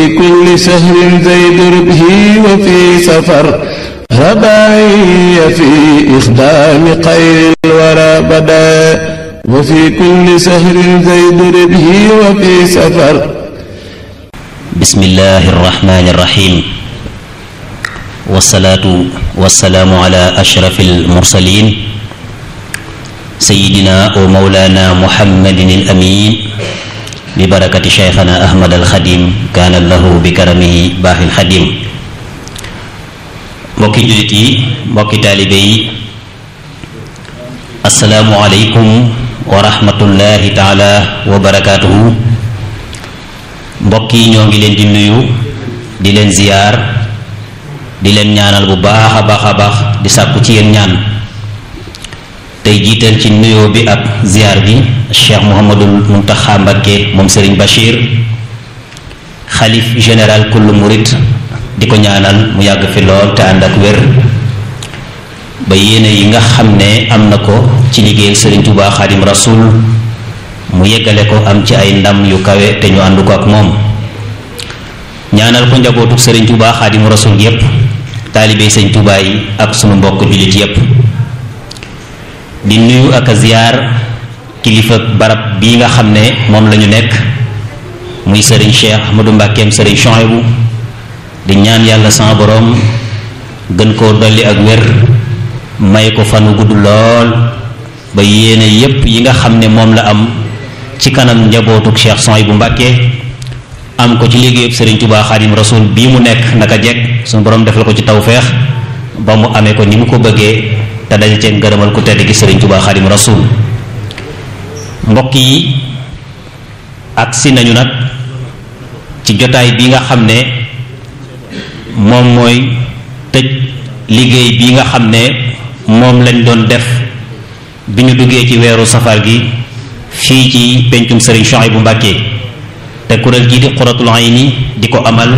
كل شهر زيد ربه وفي سفر رباعي في إخدام خير الورى بدا وفي كل شهر زيد ربه وفي سفر بسم الله الرحمن الرحيم والصلاة والسلام على أشرف المرسلين سيدنا ومولانا محمد الأمين ببركة شيخنا أحمد الخديم كان له بكرمه باح الخديم mbokki jullit yi mbokki taalibe yi asalaamualeykum wa rahmatullahi taala wa barakaatuhu mbokk yi ñoo ngi leen di nuyu di leen ziyaar di leen ñaanal bu baax a baax a baax di sàkku ci yéen ñaan tey jiital ci nuyoo bi ak ziyaar bi cheikh muhammadul muntaxa mbakke moom sëriñ bachir xalif général kullu murit di ko ñaanal mu yàgg fi lool te ànd ak wér ba yéene yi nga xam ne am na ko ci liggéeyal sëriñ Tuubaa xaadim rasul mu yeggale ko am ci ay ndam yu kawe te ñu ànd ko ak moom ñaanal ko njabootu sëriñ Tuubaa xaadim rasul yépp taalibe sëriñ Tuubaa yi ak sunu mbokk jullit yépp di nuyu ak a ziyaar kilifa barab bii nga xam ne moom lañu nekk muy sëriñ Cheikh Ahmadou Mbàkkeem sëriñ Chouaïbou di ñaan yàlla sama boroom gën koo dolli ak wér may ko fanu gudd lool ba yéene yépp yi nga xam ne moom la am ci kanam njabootuk Cheikh Souhaïbou Mbàkke am ko ci liggéeyub Sëriñ Tuubaa Xaadim Rasuul bii mu nekk naka jekk suñu boroom defal ko ci tawfeex ba mu amee ko ni mu ko bëggee te dañu cee ngërëmal ku tedd gi Sëriñ Tuubaa Xaadim Rasuul mbokk yi agsi nañu nag ci jotaay bi nga xam ne moom mooy tëj liggéey bi nga xam ne moom lañ doon def bi ñu duggee ci weeru safar gi fii ci pencum sëriñ Souhaïbou Mbàkke te kuréel gii di Qurratul Ayni di ko amal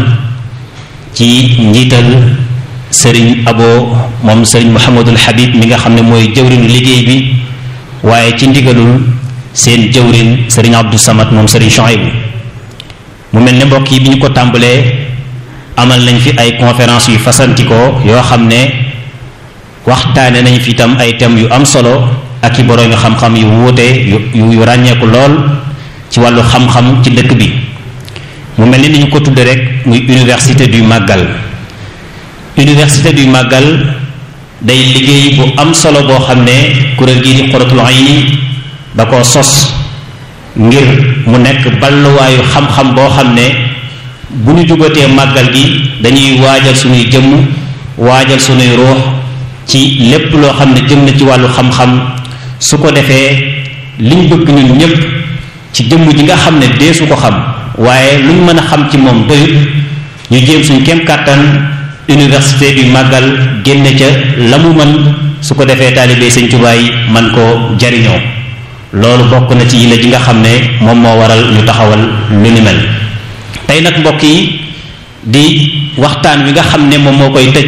ci njiital sëriñ abo moom sëriñ Mouhamadul Habib mi nga xam ne mooy jëwrinu liggéey bi waaye ci ndigalul seen jëwrin sëriñ Abdou Samad moom sëriñ Souhaïbou mu mel ne mbokk yi bi ñu ko tàmbalee amal nañ fi ay conférence yu fasantikoo yoo xam ne waxtaane nañ fi itam ay thèmes yu am solo ak i boroomi xam-xam yu wuute yu yu ràññeeku lool ci wàllu xam-xam ci dëkk bi mu mel ni ni ñu ko tudde rek muy université du màggal université du màggal day liggéey bu am solo boo xam ne kuréel gii di Qurratul Ayni da koo sos ngir mu nekk balluwaayu xam-xam boo xam ne bu ñu jubatee màggal gi dañuy waajal suñuy jëmm waajal suñuy ruux ci lépp loo xam ne jëm na ci wàllu xam-xam su ko defee liñ bëgg ñun ñépp ci jëmm ji nga xam ne deesu ko xam waaye luñ mën a xam ci moom doyut ñu jéem suñ kem kàttan université du màggal génne ca la mu mën su ko defee taalibee Sëñ Tuubaa yi man koo jariñoo loolu bokk na ci yile ji nga xam ne moom moo waral ñu taxawal lu ni mel tey nag mbokk yi di waxtaan wi nga xam ne moom moo koy tëj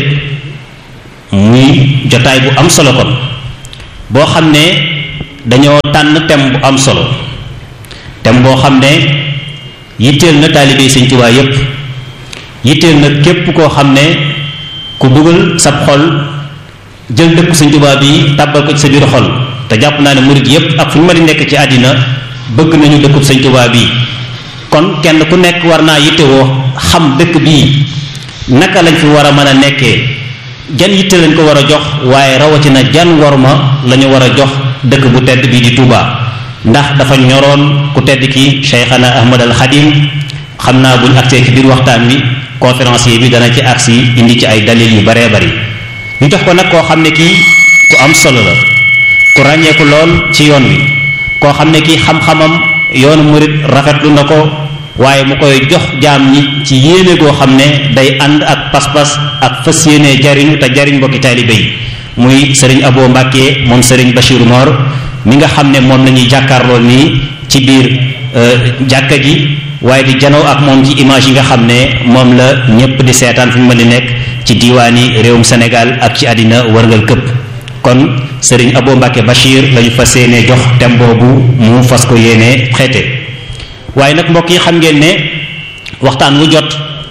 muy jotaay bu am solo kon boo xam ne dañoo tànn thème bu am solo thème boo xam ne yitteel na taalibe Sëñ Tuubaa yépp yitteel na képp koo xam ne ku dugal sab xol jël dëkk Sëñ Tuubaa bi tàbbal ko ci sa biir xol te jàpp naa ne murid yépp ak fu ñu ma di nekk ci àddina bëgg nañu dëkkub Sëñ Tuubaa bi kon kenn ku nekk war naa yittewoo xam dëkk bii naka lañ fi war a mën a nekkee jan yitte lañ ko war a jox waaye rawatina jan worma la ñu war a jox dëkk bu tedd bii di Touba ndax dafa ñoroon ku tedd ki Cheikhana Ahmad al Khadim xam naa buñ agsee ci biir waxtaan wi conférencier bi dana ci agsi indi ci ay dalil yu baree bari ñu jox ko nag koo xam ne kii ku am solo la ku ràññeeku lool ci yoon wi koo xam ne kii xam-xamam yoonu murit rafetlu na ko waaye mu koy jox jaam ñi ci yéene goo xam ne day ànd ak pas-pas ak fas yéene jariñu te jariñ mbokki taalibe yi muy sëriñ Abo Mbàkke moom sëriñ Bachir Mor mi nga xam ne moom la ñuy jàkkaarloo nii ci biir jàkka ji waaye di janoo ak moom ci image yi nga xam ne moom la ñépp di seetaan fi mu mën di nekk ci diiwaani réewum Sénégal ak ci àddina wërngal këpp kon sëriñ Abo Mbàkke Bachir lañu fas yéene jox thème boobu mu fas ko yéene xeete waaye nag mbokk yi xam ngeen ne waxtaan wu jot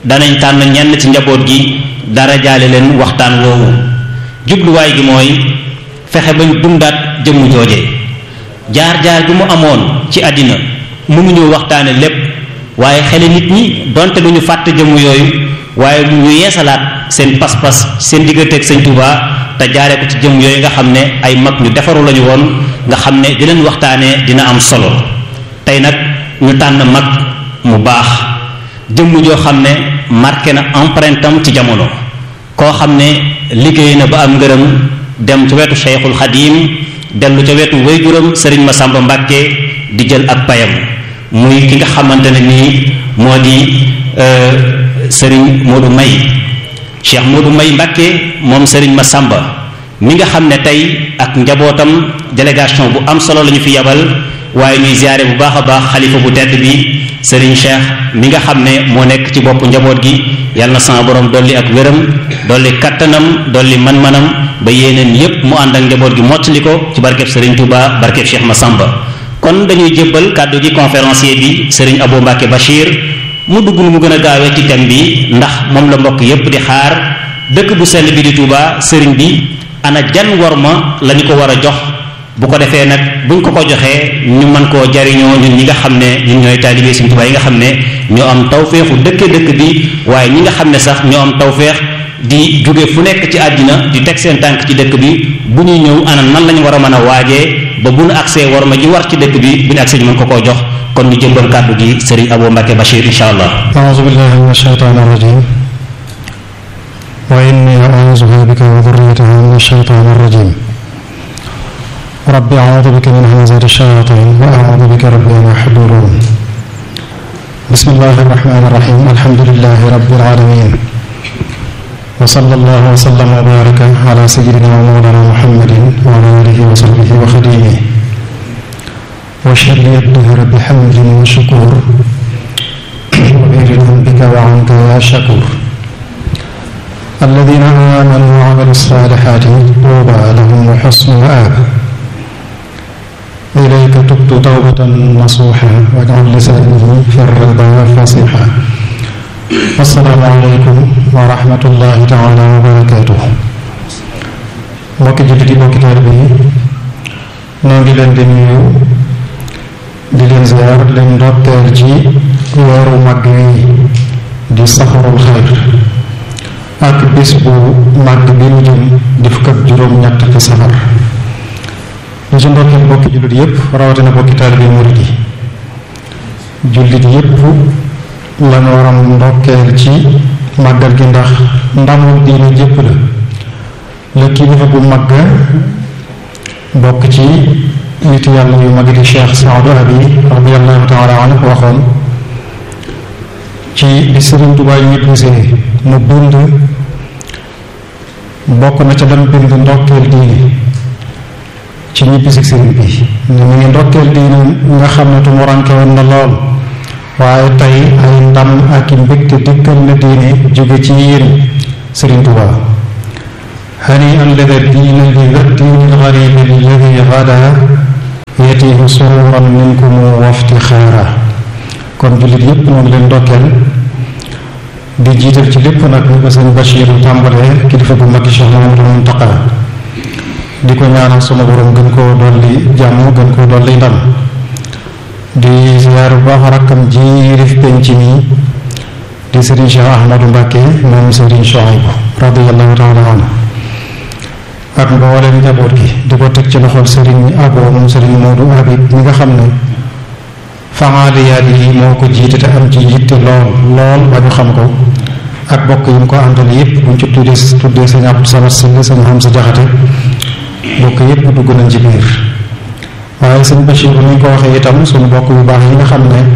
danañ tànn ñenn ci njaboot gi dara jaale leen waxtaan woowu jubluwaay gi mooy fexe bañ dundaat jëmm jooje jaar-jaar bi mu amoon ci àddina mënuñu waxtaane lépp waaye xeli nit ñi donte du ñu fàtte jëmm yooyu waaye lu ñu yeesalaat seen pas-pas seen digganteeg sëñ Touba te jaare ko ci jëmm yooyu nga xam ne ay mag ñu defaru lañu woon nga xam ne di leen waxtaanee dina am solo tey nag ñu tànn mag mu baax jëmm joo xam ne marqué na empreinte am ci jamono koo xam ne liggéey na ba am ngërëm dem ci wetu Cheikhul Xadim dellu ca wetu wayjuram Sëriñ Masamba Mbàkke di jël ak payam muy ki nga xamante ne nii moo di Sëriñ Modou May Cheikh Modou May Mbàkke moom Sëriñ Masamba mi nga xam ne tey ak njabootam délégation bu am solo la ñu fi yabal waaye ñuy ziare bu baax a baax xalifa bu tedd bi Serigne Cheikh mi nga xam ne moo nekk ci bopp njaboot gi yàlla na sama borom dolli ak wéram dolli kattanam dolli man-manam ba yéeneen yépp mu ànd ak njaboot gi mottali ko ci barkeb Serigne Touba barkeb Cheikh Massamba kon dañuy jébbal kàddu gi conférencier bi Serigne Abou Mbacke Bachir mu dugg nu mu gën a gaawee ci thème bi ndax moom la mbokk yépp di xaar dëkk bu sell bi di Touba Serigne bi ana jan worma la ñu ko war a jox bu ko defee nag buñ ko ko joxee ñu mën koo jariñoo ñun ñi nga xam ne ñun ñooy taalibe Sëriñ Tuubaa yi nga xam ne ñoo am tawféexu dëkke dëkk bi waaye ñi nga xam ne sax ñoo am tawféex di jóge fu nekk ci àddina di teg seen tànk ci dëkk bi bu ñuy ñëw ana nan lañu war a mën a waajee ba bu nu agsee war ma ji war ci dëkk bi bu ñu agsee ñu mën ko koo jox kon ñu jëmbal kàddu gi Sëriñ Abou Mbacke Bachir insha allah أعوذ بالله من الشيطان الرجيم وإني أعوذها بك وذريتها من الشيطان الرجيم رب أعوذ بك من همزات الشياطين وأعوذ بك رب أن يحضرون بسم الله الرحمن الرحيم الحمد لله رب العالمين وصلى الله وسلم وبارك على سيدنا ومولانا محمد وعلى آله وصحبه وخديمه واشهد لي الدهر بحمد وشكور وبرضا بك وعنك يا شكور الذين آمنوا وعملوا الصالحات طوبى لهم وحسن مآب إليك تبت توبة نصوحا واجعل لساني في الرضا فصيحا السلام عليكم ورحمة الله تعالى وبركاته mbokki jullit yi mbokki taalibe yi noo ngi leen di nuyu di leen ziar di leen ndokkeel ci weeru mag wi di safarul xayr ak bis bu màgg bi nu jëm di fukk ak juróom-ñett ci safar ñu ci ndokkeel bokki jullit yépp rawatina bokki taalibe murid yi jullit yépp lañu waram ndokkeel ci màggal gi ndax ndamul diine jépp la la kilifa bu màgg bokk ci nit yàlla yu mag di Cheikh Saadu Abi radiyallahu taala anhu waxoon ci li Sëriñ Tuubaa yi ñibbisee mu bind bokk na ca dem bind ndokkeel diine ci ñibbisi sëriñ bi ne mu ngi ndokkeel diine nga xam ne tumuranke woon na lool waaye tey ay ndam ak i mbégte dikkal na diine jóge ci yéen Sëriñ Tuubaa hani an lada diina li diini lgaribi alladi gada yatihi sururan minkum waftixaara kon jullit yépp moom leen ndokkeel di jiital ci lépp nag ñu ko sëñ Bachir tàmbalee kilifa bu mag Cheikh Mamadou Muntaqa di ko ñaanal suma borom gën koo dolli jàmm gën koo dolli ndam di ziyaar bu baax rakkam ji rif penc mi di Serigne Cheikh Ahmadou Mbacke moom Serigne Chouaïbou radiyallahu taala anhu ak mbooleem njaboot gi di ko teg ci loxol Serigne Abo moom Serigne Modou Habib mi nga xam ne faaliyaat yi moo ko jiite te am ci yitte lool lool ba ñu xam ko ak bokk yi mu ko àndal yépp buñ ci tuddee tuddee sëñ Abdou Samad Sylla sëñ Hamza Jaxate bokk yépp dugg nañ ci biir waaye sëñ Bachir ni ñu ko waxee itam suñu bokk yu baax yi nga xam ne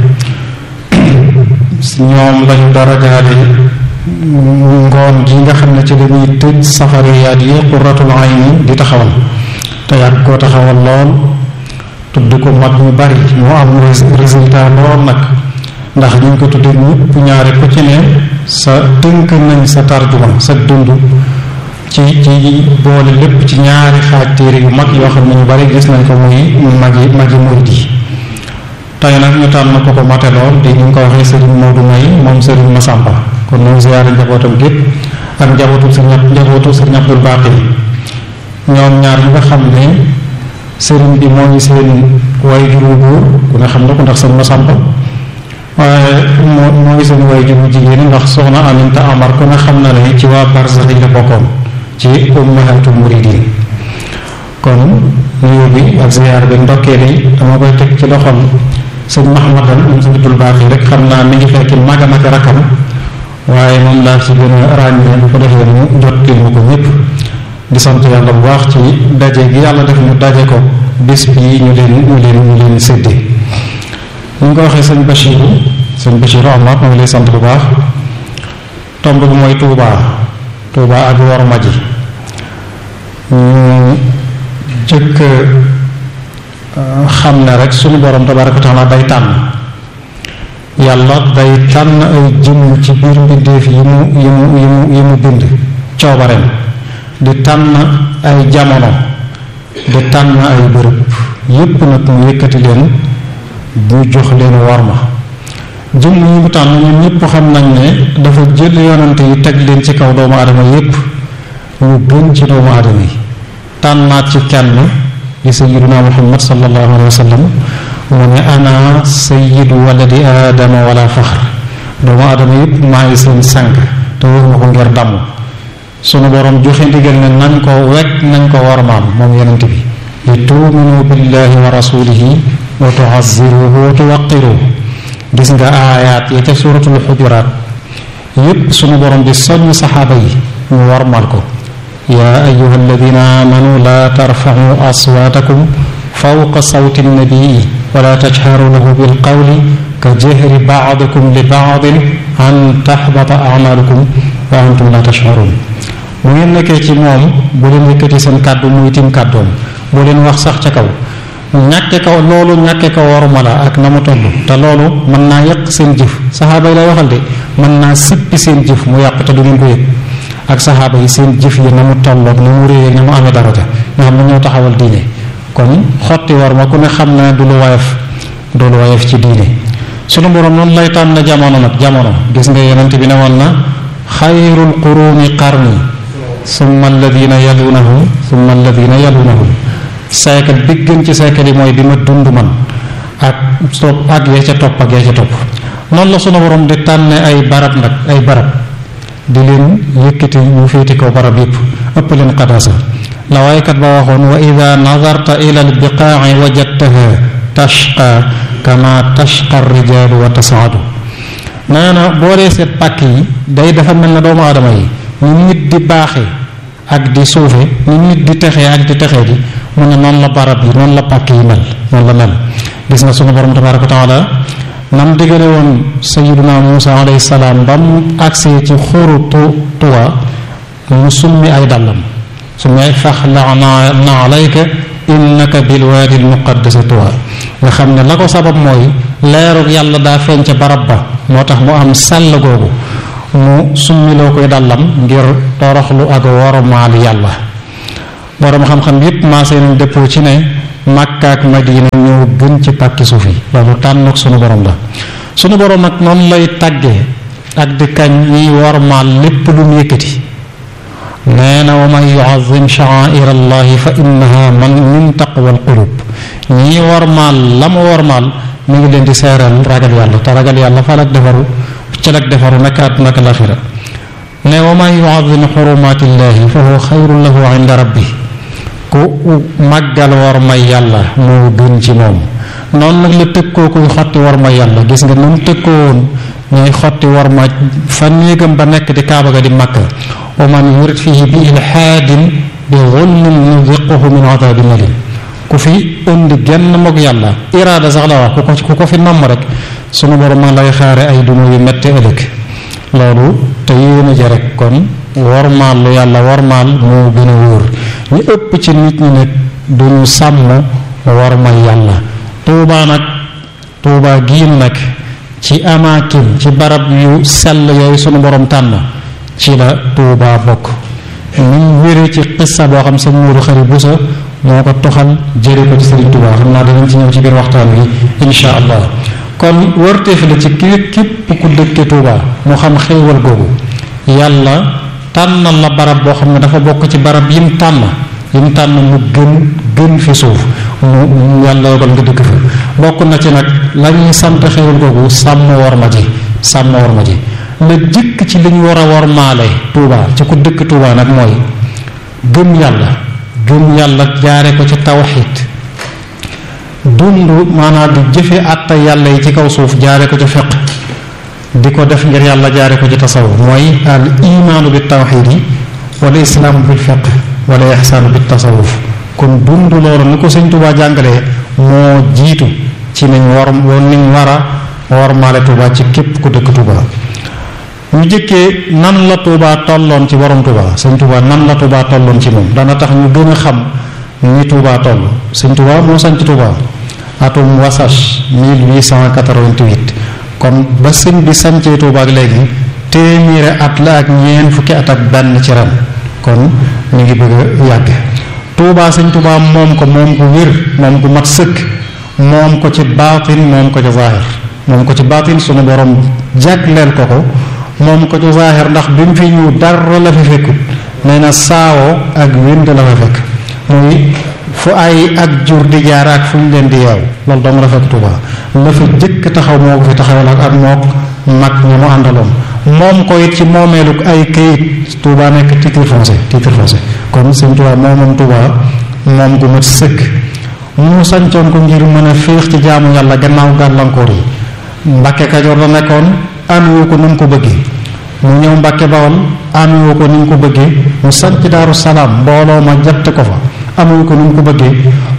ñoom lañu dara jaale ngoon gi nga xam ne ci lañuy tëj safariyaat yi qurratul ayni di taxawal te yàgg koo taxawal lool tudd ko mag ñu bari moo am résultat lool nag ndax ñu ngi ko tuddee ñëpp ñaare ko ci ne sa tënk nañ sa tarjuma sa dund ci ci boole lépp ci ñaari xaaj téere yu mag yoo xam ne ñu bari gis nañ ko muy magi magi murid yi tey nag ñu tànn ko ko mate lool di ñu ngi ko waxee Serigne Modou May moom Serigne Massamba kon ñu ziyaare njabootam gépp ak njabootu sëriñ njabootu sëriñ Abdul Baqi ñoom ñaar ñi nga xam ne sëriñ bi moo ngi seen waajur wu góor ku ne xam na ko ndax sëriñ Masamba waaye moo moo ngi seen waajur wu jigéen ndax soxna Aminta Amar ku ne xam na ne ci waa Barzax yi la bokkoon ci ummahatul muridin kon nuyu bi ak ziyaar bi ndokkeel yi dama koy teg ci loxol sëñ Mahamadan moom sëñ Abdul Baaxi rek xam naa mi ngi fekk magam ak rakam waaye moom laa ci gën a ràññee bu ko defee mu jot kii mu ko ñëpp di sant yàlla bu baax ci daje gi yàlla def ñu daje ko bis bii ñu leen ñu leen ñu leen séddee ñu ngi ko waxee sëñ Bachiru sëñ Bachiru Amar maa ngi lay sant bu baax tomb bi mooy Touba Touba ak worma ji ñu jëkk xam ne rek suñu borom tabaraka wa taala day tànn yàlla day tànn ay jëmm ci biir mbindeef yi mu yi mu yi mu yi mu bind coobareem di tànn ay jamono di tànn ay bërëb yépp nag mu yëkkati leen bu jox leen worma jëmm yi mu tànn ñun ñëpp xam nañ ne dafa jël yonante yi teg leen ci kaw doomu aadama yépp ñu gën ci doomu aadama yi tànnaat ci kenn di sayiduna muhammad sallallahu alayhi wa sallam mu ne ana sayidu waladi aadama wala faxr doomu aadama yépp maa ngi seen sànq te waxuma ko ngir damm sunu borom joxe ndigal ne nañ ko wekk nañ ko warmaam moom yonent bi li tuuminu billahi wa rasulihi wa tuaziruhu wa tuwaqiruhu gis nga aayaat ya ca suratul xujuraat yépp sunu borom di soññ saxaaba yi ñu warmal ko yaa ayuha alladina amanu laa tarfacu aswaatakum fawqa sawti nnabii wala tajharu lahu bilqawli ka jahri bacdikum li bacdin an taxbata acmaalukum wa antum la tashcuruun bu ngeen nekkee ci moom bu leen yëkkati seen kàddu muy tim kàddoom bu leen wax sax ca kaw ñàkke ko loolu ñàkke ko waruma la ak na mu toll te loolu mën naa yàq seen jëf saxaaba yi lay waxal de mën naa sippi seen jëf mu yàq te du ngeen ko yëg ak saxaaba yi seen jëf yi na mu tolloog na mu réyee na mu amee daraja nga xam ne ñoo taxawal diine kon xotti war ma ku ne xam na du lu wayef du lu wayef ci diine sunu borom noonu lay tànn jamono nag jamono gis nga yonent bi ne woon na xayrul quruni qarni summa alladina yalunahum summa alladina yalunahum siècle bi gën ci siècle yi mooy bi ma dund man ak topp ak yee ca topp ak yee ca topp noonu la sunu borom di tànne ay barab nag ay barab di leen yëkkati ñu féeti ko barab yépp ëpp leen qadaasa la waaykat ba waxoon wa ida nadarta ila albiqaaci wajadtaha tashqa kama tashqa rijaalu wa tasaadu nee na boo dee seet pàkk yi day dafa mel na doomu aadama yi ñu nit di baaxe ak di suufe ñu nit di texee ak di texee di mu ne noonu la barab yi noonu la pàkk yi mel noonu la mel gis nga sunu borom tabaraka wa taala nam digale woon sayiduna Musa alayhi salaam ba mu agsee ci xuru tu tuwa mu summi ay dàllam summi ay faxla na alayka innaka bilwaadi almuqaddasi tuwa nga xam ne la ko sabab mooy leerug yàlla daa feeñ ca barab ba moo tax mu am sàll googu mu summiloo koy dàllam ngir toroxlu ak wormaal yàlla borom xam-xam yépp maasee nañ dëppoo ci ne Makka ak Madina ñoo gën ci pàkki suuf yi loolu tànnuk sunu borom la sunu borom nag noonu lay tàggee ak di kañ ñiy wormaal lépp lu mu yëkkati nee na wa man yuazim sha'air allahi fa innaha man min taqwa alqulub ñii wormaal la mu wormaal mu ngi leen di seeral ragal yàlla te ragal yàlla fa lak defaru ca lak defaru naka àdduna ak laaxira ne wa man yuazim xurumaatillahi fa huwa xayrun lahu inda rabbi ku màggal war may yàlla moo gën ci moom noonu nag la tëkkoo kuy xotti war may yàlla gis nga nun tëkkoo woon ñooy xotti war ma fa néegam ba nekk di kaaba ga di makka wa man yurid fihi bi ilhaadin bi zulmin nuziquhu min adabin alim ku fi indi genn moog yàlla iraada sax la wax ku ko ku ko fi namm rek sunu borom ma lay xaare ay duma yu metti ëllëg loolu te yéena ja rek kon wormaal lu yàlla wormaal moo gën a wóor ñu ëpp ci nit ñi nag duñu sàmm wormal yàlla tuubaa nag tuubaa giin nag ci amaakin ci barab yu sell yooyu sunu borom tànn ci la tuubaa bokk ñu wéree ci xissa boo xam sëñ Moodu Xari Busa moo ko toxal jële ko ci sëriñ Tuubaa xam naa danañ ci ñëw ci biir waxtaan wi insha allah kon wërteef la ci képp képp ku dëkke Touba moo xam xéewal googu yàlla tànnal la barab boo xam ne dafa bokk ci barab yim tànn yim tànn mu gën gën fi suuf mu yàlla yogal nga dëkk fa bokk na ci nag la ñuy sant xéewal googu sàmm war ma ji sàmm war ma ji la jëkk ci li ñu war a war maale Touba ci ku dëkk Touba nag mooy gëm yàlla gëm yàlla jaare ko ci tawxiid dund maanaam di jëfe àtta yàlla yi ci kaw suuf jaare ko ci fiq di ko def ngir yàlla jaare ko ci tasawuf mooy al imaanu bi tawxiid yi wala islaamu bil fiq wala ihsaanu bi tasawuf kon dund loolu ni ko sëñ Touba jàngalee moo jiitu ci nañ war niñ war a war maale Touba ci képp ku dëkk Touba ñu jëkkee nan la Touba tolloon ci borom Touba sëñ Touba nan la Touba tolloon ci moom dana tax ñu gën a xam ni Touba toll sëñ Touba moo sanc Touba atum wasage 1888 kon ba sëñ bi sancee Touba ak léegi téeméeri at la ak ñeent fukki at ak benn ci ren kon ñu ngi bëgg a yàgg Touba sëñ Touba moom ko moom ko wér moom ko mat sëkk moom ko ci baatin moom ko ci zaahir moom ko ci baatin sunu borom jagleel ko ko moom ko ci zaahir ndax bi mu fi ñëw dara la fi fekkut nee na saawo ak wind la fa fekk muy fu ay ak jur di jaar ak fu ñu leen di yeew loolu dong la fekk Touba la fa jëkk taxaw moo ko fi taxawal ak ak mook mag ñi mu àndaloon moom ko it ci moomeelu ay kayit Touba nekk titre foncier titre foncier kon sëñ Touba moomoom Touba moom gu mat sëkk mu sancoon ko ngir mën a féex ci jaamu yàlla gannaaw gàllankoor yi Mbàkke Kajoor la nekkoon amewu ko ni mu ko bëggee mu ñëw Mbàkke Bawol amewu ko ni mu ko bëggee mu sanc Daaru Salaam mbooloo ma jatt ko fa amewu ko ni mu ko bëggee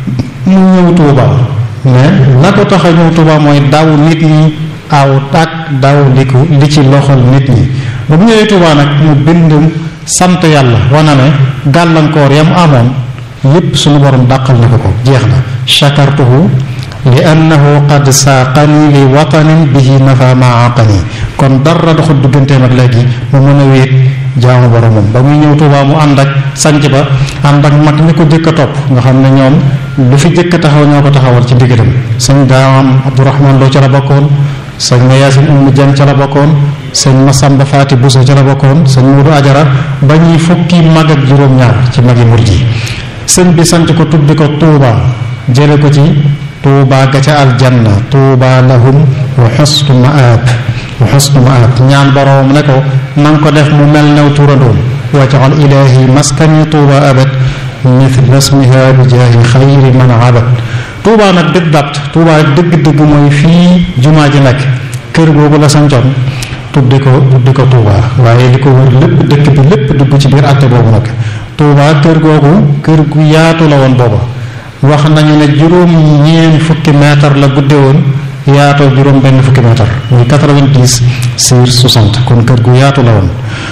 mu ñëw Touba mais la ko tax a ñëw Touba mooy daw nit ñi aw tak daw li ko li ci loxol nit ñi ba bu ñëwee Touba nag mu bind sant yàlla wana ne gàllankoor yam amoon yépp suñu borom dàqal na ko ko jeex na shakartuhu li annahu qad saaqani li watanin bihi nafa ma aqani kon dara doxul digganteem ak léegi mu mën a wéet jaamu boromam ba muy ñëw Tuubaa mu ànd ak sanc ba ànd ak mag ñi ko jëkk a topp nga xam ne ñoom lu fi jëkk a taxaw ñoo ko taxawal ci ndigalam sëñ daamam Abdourahman Lo ca la bokkoon sëñ ma Yaasin Umm Jaan ca la bokkoon sëñ Masamba Faati Buso ca la bokkoon sëñ Muudu Ajara ba ñuy fukki mag ak juróom-ñaar ci magi murid yi sëñ bi sant ko tuddi ko Tuubaa jële ko ci tuuba ga ca aljanna tuuba lahum wa xusnu maab wa xusnu maab ñaan boroom ne ko na nga ko def mu mel new turandoom wajal ilahi maskani tuuba abad mithla ismiha bi jaahi xayri man abad tuuba nag dëgg dat tuuba dëgg-dëgg mooy fii jumaa ji nekk kër googu la sancoon tudde ko tudde ko tuuba waaye li ko wër lépp dëkk bi lépp dugg ci biir àtte boobu nag tuuba kër googu kër gu yaatu la woon booba wax nañu ne juróom ñeen fukki mètre la gudde woon yaatoo juróom benn fukki mètre muy 90 sur 60 kon kër gu yaatu la woon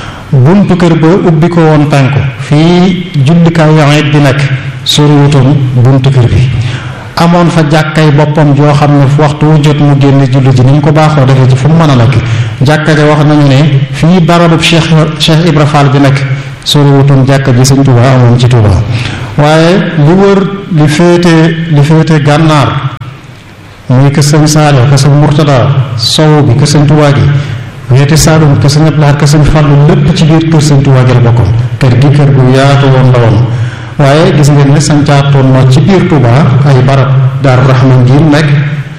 buntu kër ba ubbi ko woon penku fii jullikaay yaxeet bi nekk soriwutoon buntu kër bi amoon fa jàkkay boppam joo xam ne waxtu wu jot mu génn julli ji ni mu ko baaxoo defee ci fu mu mën a nekk jàkka ja wax nañu ne fii barabub Cheikh Cheikh Ibra Fall bi nekk soriwutoon jàkka ji sëñ Touba amoon ci Touba waaye li wër li féete li féete gànnaar muy kër sëñ Saaliw kër sëñ Murtada sow bi kër sëñ Touba gi weeti Saalum kër sëñ Abdulaay kër sëñ Fallu lépp ci biir kër sëñ Touba gi la bokkoon kër gi kër gu yaatu woon la woon waaye gis ngeen ne sancaatoon na ci biir Touba ay barab Daaru Rahman gi nekk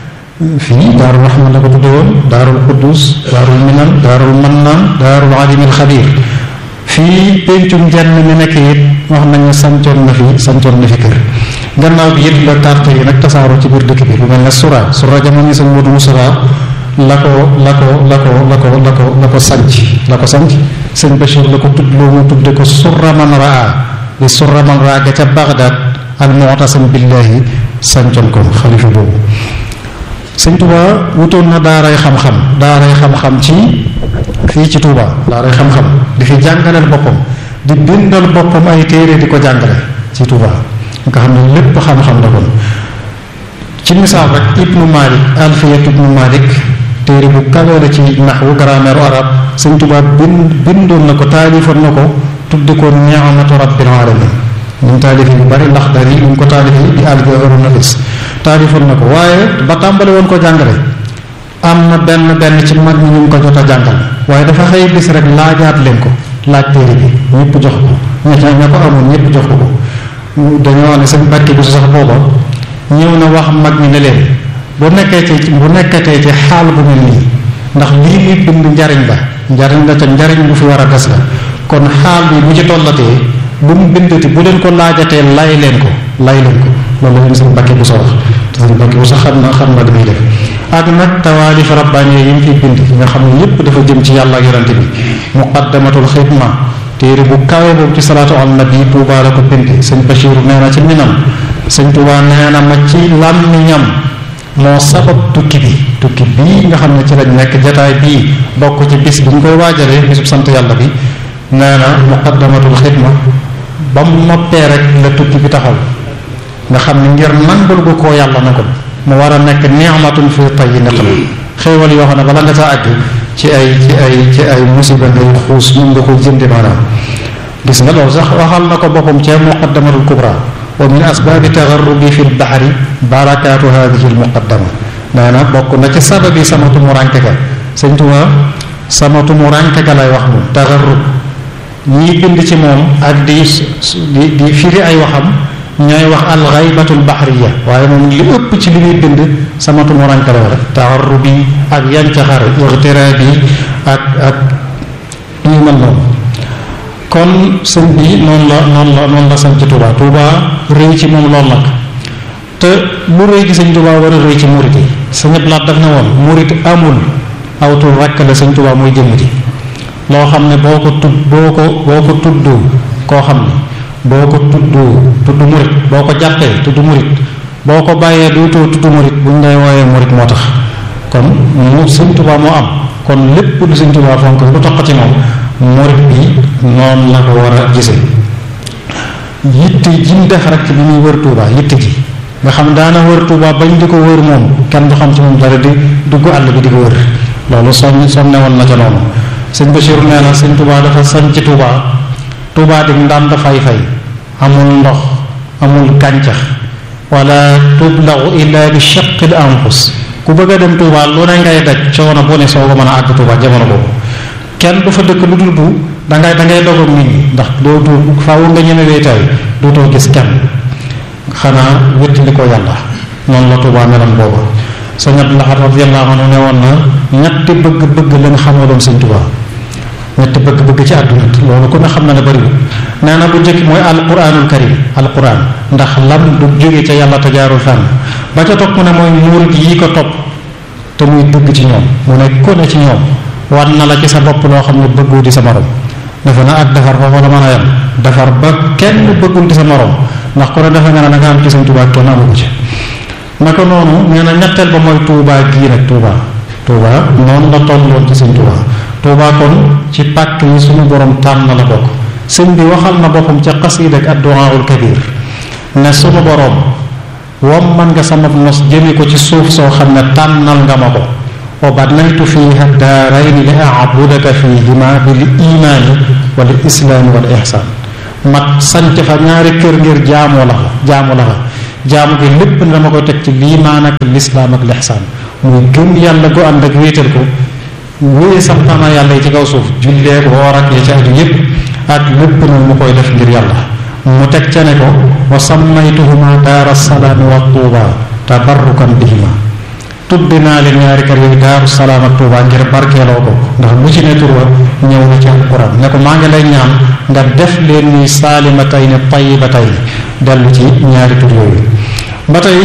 fii Daaru Rahman la ko tudde woon Daarul Quddus Daarul Minan Daarul Mannaan Daarul Alimil Xabiir fii pencum jenn mi nekk it wax nañu sancoon na fi sancoon na fi kër gannaaw bi it la tarte yi nag tasaaroo ci biir dëkk bi lu mel ne sura sura jamono sëñ Modou Moussa la ko la ko la ko la ko la ko la ko sanc la ko sanc sëñ Bachir la ko tudd loo mu tudde ko surra man raa di surra man raa ga ca Bagdad al mu'tasim billahi sancoon ko xalifa boobu sëñ Touba wutoon na daaray xam-xam daaray xam-xam ci fii ci Touba daaray xam-xam di fi jàngaleel boppam di bindal boppam ay téere di ko jàngale ci Touba nga xam ne lépp xam-xam la kon ci misaal rek Ibnu Malik Alfiyat Ibnu Malik téere bu kawee la ci naxwu grammaire arab sëñ Touba bind bindoon na ko taalifoon na ko tudde ko ni'matu rabbil alamin ñu taalifi yu bari ndax dari ñu ko taalifi di aljawharu nafis taalifoon na ko waaye ba tàmbali woon ko jàngale am na benn benn ci mag ñi ñu ko jot a jàngal waaye dafa xëy bis rek laajaat leen ko laaj téere bi ñëpp jox ko ña ña ko amoon ñëpp jox ko ko dañoo ne seen barke bi su sax booba ñëw na wax mag ñi ne leen bu nekkee ci bu nekkatee ci xaal bu mel nii ndax lii muy bind njariñ la njariñ la te njariñ bu fi war a des la kon xaal bi bu ci tollatee bu mu bindati bu leen ko laajatee lay leen ko lay leen ko loolu la leen seen bakki bu sa wax te seen bakki bu sa xam na xam na damay def ak nag tawaalif rabbaani yi mu fi bind nga xam ne yépp dafa jëm ci yàlla ak yonante bi muqaddamatul xidma téere bu kawe boobu ci salaatu al nabi Tuubaa la ko bind sëñ Bachir nee na ci minam sëñ Tuubaa nee na ma ci làmmiñam moo sabab tukki bi tukki bii nga xam ne ci lañ nekk jataay bii bokk ci bis bi ñu koy waajalee bisub sant yàlla bi nee na muqaddamatul xidma ba mu noppee rek la tukki bi taxaw nga xam ne ngir nangul gu koo yàlla na ko mu war a nekk ni'matun fi tayyi naqam xéewal yoo xam ne bala nga saa àgg ci ay ci ay ci ay musiba ngay xuus mun nga ko jëndi maanaam gis nga loolu sax waxal na ko boppam ci muqaddamatul kubra wa min asbaabi tagarrubi fi lbaxari barakaatu hadihi almuqaddama nee na bokk na ci sababi sama tumuranke ga sëñ Tuubaa sama tumuranke ga lay wax moom tagarrub ñii bind ci moom ak di di di firi ay waxam ñooy wax alxaybatul baxriya waaye moom li ëpp ci li muy bind sama tumuranke la rek tagarrubi ak yancaxar ixtiraabi ak ak yu mel noonu kon sëñ bi noonu la noonu la noonu la sañ ci Touba Touba rëy ci moom lool nag te lu rëy gi sëñ Touba war a rëy ci murit yi sëñ Ablaat daf na woon murit amul aw tur rekk la sëñ Touba mooy jëmm ji loo xam ne boo ko tudd boo ko boo ko tudd koo xam ne boo ko tudd tudd murit boo ko jàppee tudd murit boo ko bàyyee duutoo tudd murit bu ñu lay wooyee murit moo tax kon mu sëñ Touba moo am kon lépp lu sëñ Touba fonk lu toq ci moom murit bi noonu la ko war a gise yitte ji mu def rek bi muy wër Touba yitte ji nga xam daana wër Touba bañ di ko wër moom kenn du xam ci moom dara di dugg àll bi di ko wër loolu sonn sonne woon na ca noonu sëñ Bachir nee na sëñ Touba dafa sañ ci Touba Touba di ndaan dafay fay amul ndox amul gàncax wala tublaxu illa bi shaqil anfus ku bëgg a dem Touba lu ne ngay daj coono bu ne soo ko mën a àgg Touba jamono boobu kenn du fa dëkk lu dul bu dangay dangay dogoog nit ñi ndax doo du faaw nga ñeme wéetaay dootoo gis kenn xanaa wéttali ko yàlla noonu la Tuubaa meloon booba sëñ Abdou Lahad radiyallahu anhu ne woon na ñetti bëgg-bëgg lañ xamaloon sëñ Tuubaa ñetti bëgg-bëgg ci àdduna loolu ku ne xam na ne bëriwul nee na bu njëkk mooy alquranul karim alquran ndax lam du jóge ca yàlla te jaarul fenn ba ca topp mu ne mooy murid yi ko topp te muy dëgg ci ñoom mu ne ku ne ci ñoom war na la ci sa bopp loo xam ne bëggoo di sa morom defe na ak defar foofu la mën a yem defar ba kenn bëggul di sa morom ndax ku ne defe nga ne da nga am ci sëñ Tuubaa kenn amu ko ci naka noonu nee na ñetteel ba mooy Tuubaa gii nag Tuubaa Tuubaa noonu la tolloon ci sëñ Tuubaa Tuubaa kon ci pàkk yi suñu borom tànn la bokk sëñ bi waxal na boppam ca xasiida ak adduwaawul kabir ne suñu borom wom man nga sama nos jëme ko ci suuf soo xam ne tànnal nga ma ko wa banaytu fiha daarayni li abudaka fihima bil imaani wal islaami wal ihsaan mat sanc fa ñaari kër ngir jaamoo la fa jaamu la fa jaamu gi lépp ne dama koy teg ci liimaan ak lislaam ak lihsaan muy gëm yàlla gu ànd ak wéetal ko wéye santaana yàlla yi ci kaw suuf julleek woor ak ya ci aju yépp ak lépp nag mu koy def ngir yàlla mu teg ca ne ko wa sammaytuhuma daara salaami wa tuuba tabarrukan bihima tudde naa leen ñaari kër yooyu daaru salaam ak tuuba ngir barkeeloo ko ndax lu ci ne tur wa ñëw na ci alquran ne ko maa ngi lay ñaan nga def leen ni saalimatayni tayyibatayni dellu ci ñaari tur yooyu ba tey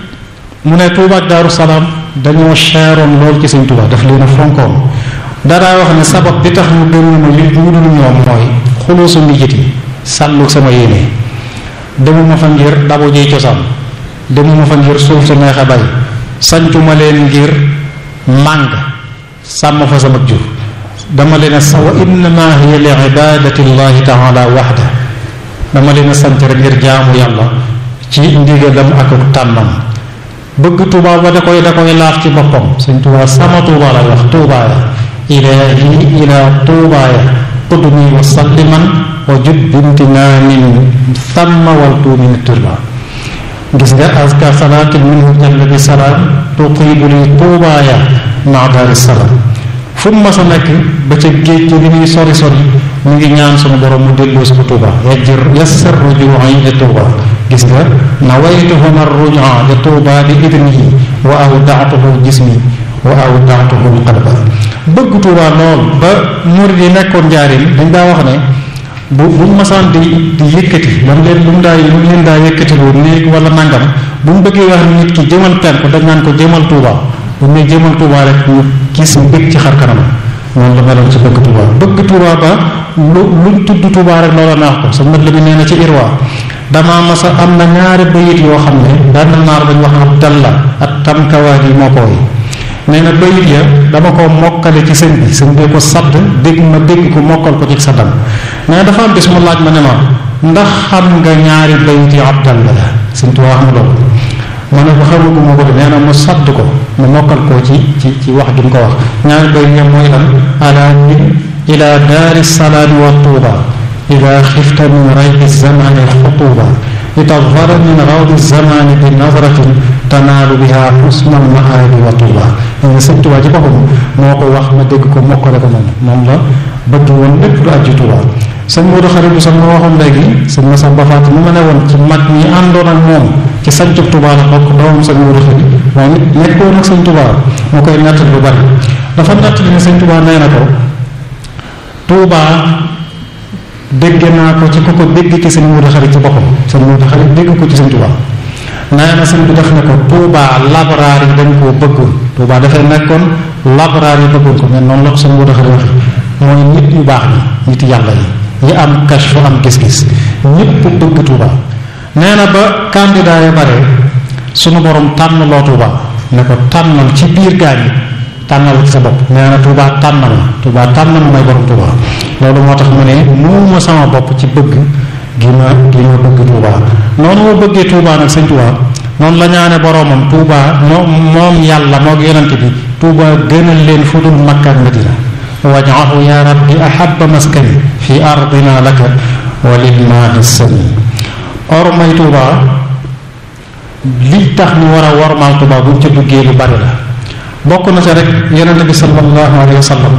mu ne tuuba ak daaru salaam dañoo cheroon lool ci sëñ tuuba daf leen a fonkoon daraa wax ne sabab bi tax mu gën ma li mu dul ñoom mooy xuluusu nijit yi sàllu sama yéene demuma fa ngir dabu jiy cosaan demuma fa ngir suuf su neex a bay sancuma leen ngir màng sàmm fa sama jur dama leen a sa wa innama hiya li ibadati llahi taala waxda dama leen a sant rek ngir jaamu yàlla ci ndigalam ak tànnam bëgg tuubaa ba da koy da koy laaf ci boppam sëñ tuubaa sama tuubaa lay wax tuubaaya ilahi ila tuubaaya qudni wa salliman wa jud bintinaamin thamma wal tuumini turba gis nga aska salaatin minhu jalla bi salaam tutiibu li tuubaaya maa daari salam fu mu mas a nekk ba ca géej gi li muy sori sori mu ngi ñaan sunu borom mu delloo si ko Tuuba yajjir yassir rujuu'i li Tuuba gis nga nawaytu huna rujua li Tuuba bi idnihi wa awdaatuhu jismi wa awdaatuhu qalba bëgg Tuuba lool ba murid yi nekkoon njaarim dañ daa wax ne bu buñ masaan di di yëkkati lam leen lu mu daa lu mu leen daa yëkkati lu néeg wala nangam bu ñu bëggee wax nit ki jëmal penku dañ naan ko jëmal Tuuba bu ne jëmal Tuuba rek ñu gis mbég ci xar kanam noonu la meloon ci bëgg Tuuba bëgg Tuuba ba lu luñ tudd Tuuba rek loola naax ko sa mat la bi nee na ci irwa damaa masa am na ñaari bayit yoo xam ne benn naar bañ wax ab dalla ak tamkawaat yi moo ko woy nee na bayit ya dama ko mokkale ci sëñ bi sëñ bi ko sadd dégg ma dégg ko mokkal ko ci saddam nee na dafa am bis mu laaj ma ne ma ndax xam nga ñaari bayit yi abdalla la sëñ Tuuba wax ma loolu ma ne ko xamagu ma ko de nee na mu sadd ko mu mokkal ko ci ci ci wax gi mu ko wax ñaari bayit ya mooy lan ala min ila daari salaami wa tuuba ida xifta min raybi zamani xutuba litadfara min rawdi zamani bi nazratin tanaalu biha xusna almaabi wa tuuba nga sëñ Tuuba ci boppam moo ko wax ma dégg ko mokkale ko moom moom la bëgg woon lépp lu ajju Tuuba sëñ Moodu xarit bi sax ma waxoon léegi sëñ Masamba Faati mu ma ne woon ci mag ñi àndoon ak moom ci sancub Tuuba la bokk doomam sëñ Moodu xarit waaye nit nekkoon ak sëñ Tuuba moo koy nettali lu bari dafa nettali ne sëñ Tuuba nee na ko Tuuba dégg naa ko ci ku ko dégg ci sëñ Moodu xarit ci boppam sëñ Moodu xarit dégg ko ci sëñ Tuuba nee na sëñ bi def ne ko Tuuba labraar yi dañ koo bëggoon Tuuba dafay nekkoon labraar yi bëggoon ko mais noonu la ko sëñ Moodu xarit waxe mooy nit yu baax ñi nit yàlla yi yi am kashfu am gis-gis ñëpp bëgg Tuuba nee na ba candidat ya bare sunu borom tànn loo Tuuba ne ko tànnal ci biir gaañ yi tànnal ci sa bopp nee na Tuuba tànnal ma Tuuba tànnal ma may borom Tuuba loolu moo tax mu ne muuma sama bopp ci bëgg gi ma gi ma bëgg Tuuba noonu ma bëggee Tuuba nag sëñ Tuuba noonu la ñaane boromam Tuuba moom moom yàlla moo yonent bi Tuuba gënal leen fu dul Makka ak Madina waj'alhu ya rabbi ahabba maskani fi ardina laka wa lilmaahi sami or may Tuuba li tax ñu war a wormaal Tuuba buñ ca duggee lu bari la bokk na ca rek yonente bi sallallahu alayhi wa sallam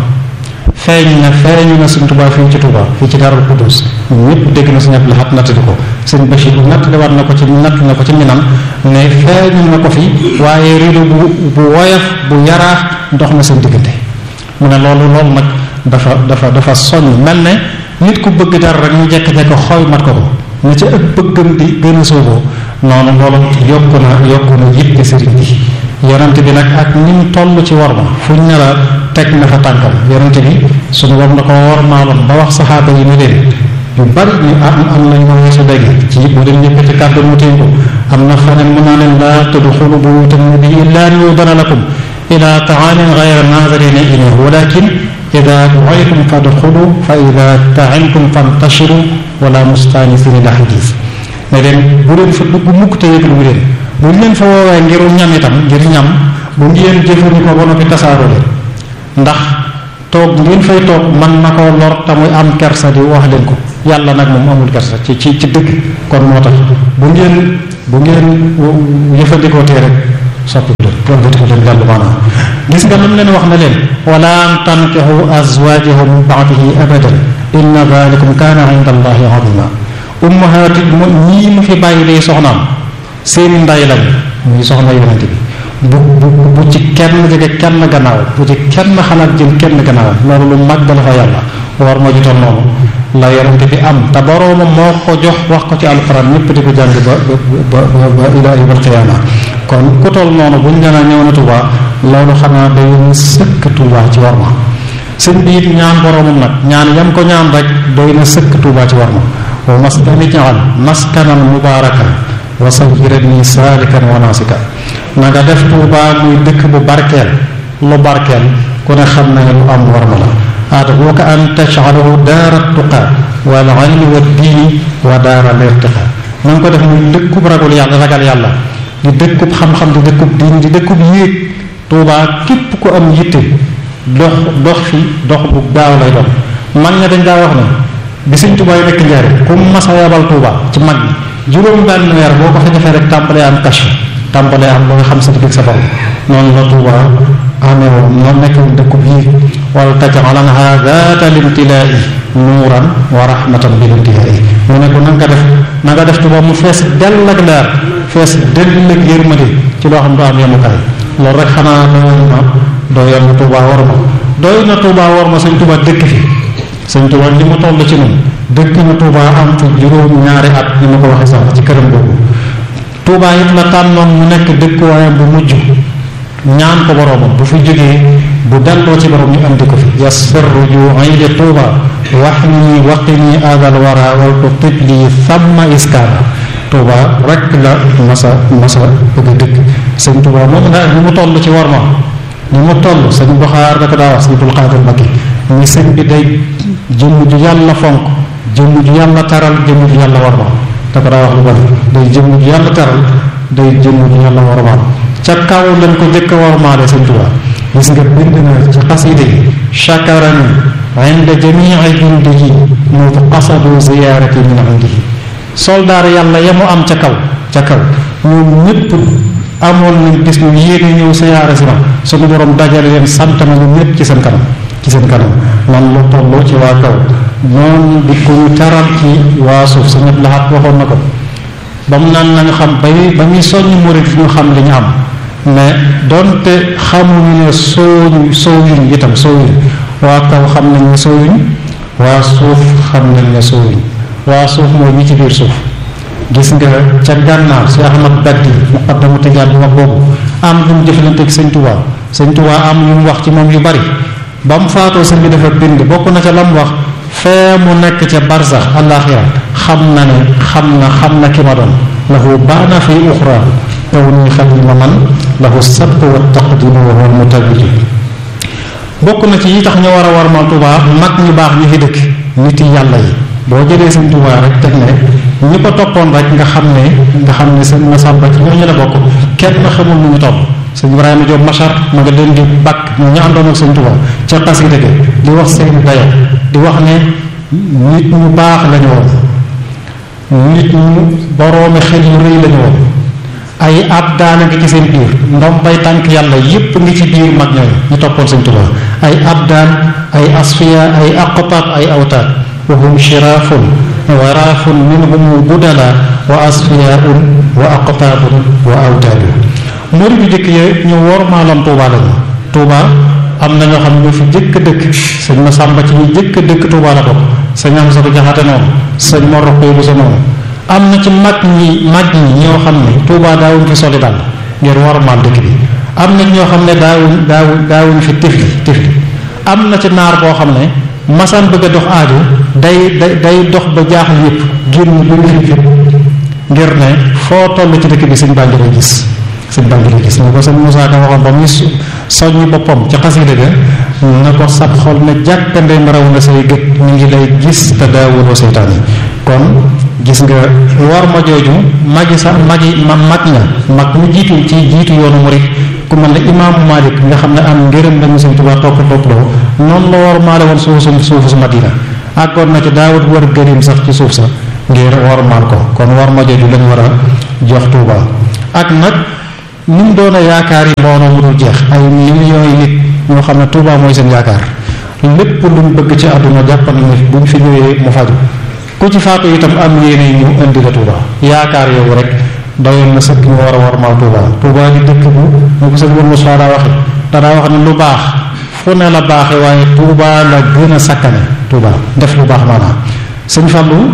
feeñ na feeñu na suñ Tuuba fii ci Tuuba fii ci Daarul Qudus ñëpp dégg na suñu laxat nattali ko sëñ Bachir nattali war na ko ci natt na ko ci minam ne feeñu na ko fi waaye rido bu bu woyof bu yaraax dox na seen diggante mu ne loolu loolu nag dafa dafa dafa soññ mel ne nit ku bëgg dara rek ñu jekk-jekk xooy mat ko ko na ca ëpp bëggam di gën a sooboo noonu loolu yokku na yokku na yitte sëriñ bi yonente bi nag ak ni mu toll ci war ma fu ñu ne la teg na fa tànkam yonente bi suñu war na ko war maaloon ba wax saxaaba yi ni leen yu bari ñu am am nañu ma weesu léegi ci bu leen ñëpp ci kàddu mu téye ko am na faneen mën naa leen laa tadxulu buyuutan nabi illa an yudana lakum ila taamin gayra naazirina ilayhi walakin ida duaytum fadxulu fa ida taimtum fantashiru wala mustanisina la xadis ne leen bu leen fa dugg mukk te yëglu leen bu ñu leen fa woowee ngiru ñam itam ngir ñam bu ngeen jëfandikoo ba noppi tasaaroo leen ndax toog ngeen fay toog man na koo lor te muy am kersa di wax leen ko yàlla nag moom amul kersa ci ci ci dëgg kon moo tax bu ngeen bu ngeen jëfandikoo tee rek soppi leen wëlbati ko leen dellu maanaam gis nga lam leen wax na leen wala an tankixu azwajahu min baadihi abadan inna dalikum kaana inda allahi azima ummahaati mo ñii mu fi bàyyi day soxnaam seeni nday lañ muy soxna yonent bi bu bu bu ci kenn jege kenn gannaaw bu ci kenn xalaat jël kenn gannaaw loolu lu mag la fa yàlla war moo jutoon noonu la yonent bi am te boroomam moo ko jox wax ko ci alxuraan ñëpp di ko jàng ba ba ba ba ila yawmal qiyaama kon ku toll noonu buñ nee ñëw na Tuuba loolu xanaa day sëkk Tuuba ci war ma sëñ bi it ñaan boroomam nag ñaan yam ko ñaan rek doy na sëkk Tuuba ci war ma wa maskani jaal maskanan mubaarakan wa sawjirani saalikan wa naasika na nga def Tuuba muy dëkk bu barkeel lu barkeel ku ne xam na ne lu am war ma la ad'uka an taj'alahu daara tuqa wal ilmi wa diini wa daara lirtiqa na nga ko def muy dëkkub ragul yàlla ragal yàlla di dëkkub xam-xam di dëkkub diin di dëkkub yéeg Tuuba képp ku am yitte dox dox fi dox bu gaaw lay doon mag ña dañ daa wax ne bi Sëñ Tuuba yi nekk njaari ku mas a yabal Tuuba ci mag ñi juróom benn weer boo ko fa defee rek tàmbalee am kashf tàmbalee am ba nga xam sa digg sa borom noonu la Tuuba amee woon moo nekk woon dëkkub yiir wala tajcalanha zaata limtilaa'i nuuran wa rahmatan bil intihaa'i mu ne ko na nga def na nga def Tuuba mu fees dell ak leer fees dell ak yërmande ci loo xam du am yemukaay loolu rek xanaa doy na doy na Tuuba war ma doy na Tuuba war ma sëñ Tuuba dëkk fi sëñ Tuuba li mu toll ci noonu dëkk na Tuuba am fi juróom ñaari at ni ma ko waxee sax ci këram boobu Tuuba it la tànnoon mu nekk dëkkuwaayam bu mujj ñaan ko boroomam bu fi jógee bu delloo ci borom ñu andi ko fi yassir ruju'i li Tuuba waxni waqini adal wara wal tutib li thamma iskaana Tuuba rek la masa masa bëgg a dëkk sëñ Tuuba moom nga ni mu toll ci war ma ni mu toll sëñ Buxaar da ko daa wax sëñ Abdul Xaadir Mbakke ni sëñ bi day jëmm ju yàlla fonk jëmm ju yàlla taral jëmm ju yàlla war ma da ko daa wax lu bari day jëmm ju yàlla taral day jëmm ju yàlla war ma ca kaw lañ ko jëkk a war maale sëñ Tuuba gis nga bind na ci xasida yi chakarani inda jamii jundihi mu qasadu ziyaarati min indihi soldaar yàlla ya mu am ca kaw ca kaw ñoom ñëpp amoon nañ bis ñu yéene ñëw siyaare si ma suñu borom dajale leen sant na ñu ñëpp ci seen kanam ci seen kanam man lu tolloo ci waa kaw noonu di ko ñu teral ci waa suuf sa ñëpp laxaat waxoon na ko ba mu naan nañu xam bay ba muy soññ murit ñu xam li ñu am mais donte xamuñu ne sooñu soowuñ itam soowuñ waa kaw xam nañ ne soowuñ waa suuf xam nañ ne soowuñ waa suuf mooy ñi ci biir suuf gis nga ca gànnaar si Ahmad Baddi muqaddamu tijaan bi wax boobu am lu mu jëfalante ak sëñ Tuubaa sëñ Tuubaa am yu mu wax ci moom yu bari ba mu faatoo sëñ bi dafa bind bokk na ca la mu wax fee mu nekk ca barsax àllaaxira xam na ne xam na xam na ki ma doon lahu baana fi uxra kaw ni xadima man lahu sabq wa taqdimu wa huwa mutabidu bokk na ci yi tax ñu war a war ma Tuubaa mag ñu baax ñu fi dëkk nit yi yàlla yi boo jëlee sëñ Tuubaa rek teg ne ñi ko toppoon rek nga xam ne nga xam ne sëñ Masamba ci ñooñu la bokk kenn xamul nu ñu toll sëñ Ibrahima Diop Machar ma nga leen di bakk ñu ñu àndoon ak sëñ Tuubaa ca xasida gi di wax seen dayo di wax ne nit ñu baax lañu woon nit ñu boroomi xel yu rëy lañu woon ay ab daana ngi ci seen biir ndom bay tànk yàlla yépp ngi ci biir mag ñooñu ñu toppoon sëñ Tuubaa ay ab daan ay asfiya ay aqtaab ay awtaad wa hum shiraafun wa raafun minhum budala wa asfiyaun wa aqtaabun wa awtaadu murid bi jëkk yee ñu wormaaloon Tuubaa lañu Tuubaa am na ñoo xam ne ñu fi jëkk dëkk sëñ ma sàmba ci ñu jëkk dëkk Tuubaa la bokk sëñ am sa ko jaxate noonu sëñ ma roqee bu sa noonu am na ci mag ñi mag ñi ñoo xam ne Tuubaa daawuñ fi soli dal ngir wormaal dëkk bi am na ñoo xam ne daawuñ daawuñ daawuñ fi tifli tifli am na ci naar boo xam ne masaan bëgg a dox aaju day day day dox ba jaaxal yëpp génn bu ñu fi ngir ne foo toll ci dëkk bi sëñ baa ngi lay gis sëñ baa ngi lay gis na ko sëñ Moussa Ka waxoon ba muy soññi boppam ci xasida ga na ko sab xol ne jàkkandem raw nga say gët ñu ngi lay gis te daawuloo seytaan yi kon gis nga war ma jooju magi sax magi ma mag nga mag mu jiitu ci jiitu yoonu murit ku mel ne imaamu Malik nga xam ne am ngërëm lañu sëñ Tuubaa topp topp doo noonu la war maale woon suufu suufu su Madina àggoon na ci daawut war gërim sax ci suuf sa ngir war maal ko kon war ma jooju lañu war a jox Tuubaa ak nag ni mu doon a yaakaar yi mbooloo mu dul jeex ay millions yi nit ñoo xam ne Tuubaa mooy seen yaakaar lépp luñ bëgg ci àdduna jàpp nañ ne buñ fi ñëwee mu faju ku ci faatu itam am yéene ñu indi la Tuubaa yaakaar yow rek doyoon na sëkk ñu war a war maal Tuubaa Tuubaa di dëkk bu mu ko sëñ won Moussa daa waxe danaa wax ne lu baax fu ne la baaxe waaye Tuubaa la gën a sakkane Tuubaa def lu baax maanaam sëñ Fallou